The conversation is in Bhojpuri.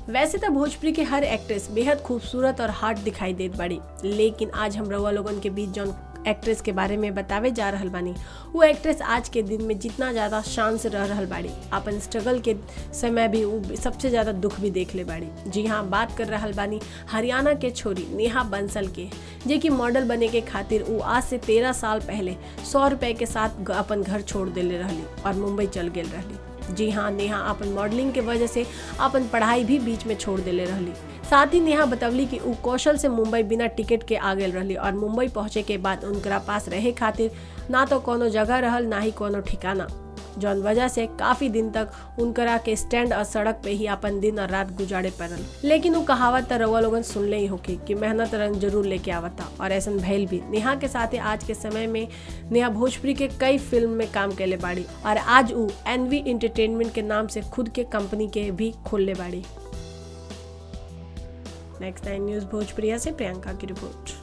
वैसे तो भोजपुरी के हर एक्ट्रेस बेहद खूबसूरत और हार्ड दिखाई देत बाड़ी लेकिन आज हम रउआ लोगन के बीच जौन एक्ट्रेस के बारे में बतावे जा रहल बानी वो एक्ट्रेस आज के दिन में जितना ज़्यादा शान से रह रहल बाड़ी अपन स्ट्रगल के समय भी वो सबसे ज़्यादा दुख भी देख ले बाड़ी जी हाँ बात कर रहल बानी हरियाणा के छोरी नेहा बंसल के जे कि मॉडल बने के खातिर वो आज से तेरह साल पहले सौ रुपए के साथ अपन घर छोड़ देले रहली और मुंबई चल गेल रहली जी हाँ नेहा अपन मॉडलिंग के वजह से अपन पढ़ाई भी बीच में छोड़ देले रहली साथ ही नेहा बतवली कि उ कौशल से मुंबई बिना टिकट के आ गेल रहली और मुंबई पहुंचे के बाद उनकरा पास रहे खातिर ना तो कोनो जगह रहल ना ही कोनो ठिकाना जौन वजह से काफी दिन तक उनकरा के स्टैंड और सड़क पे ही अपन दिन और रात गुजारे पड़ल लेकिन वो कहावत तो रउआ लोगन सुनले ही होके कि मेहनत रंग जरूर लेके आवता और ऐसा भैल भी नेहा के साथ ही आज के समय में नेहा भोजपुरी के कई फिल्म में काम कैले बाड़ी और आज वो एनवी इंटरटेनमेंट के नाम से खुद के कंपनी के भी खोलले बाड़ी नेक्स्ट नाइन न्यूज भोजपुरिया से प्रियंका की रिपोर्ट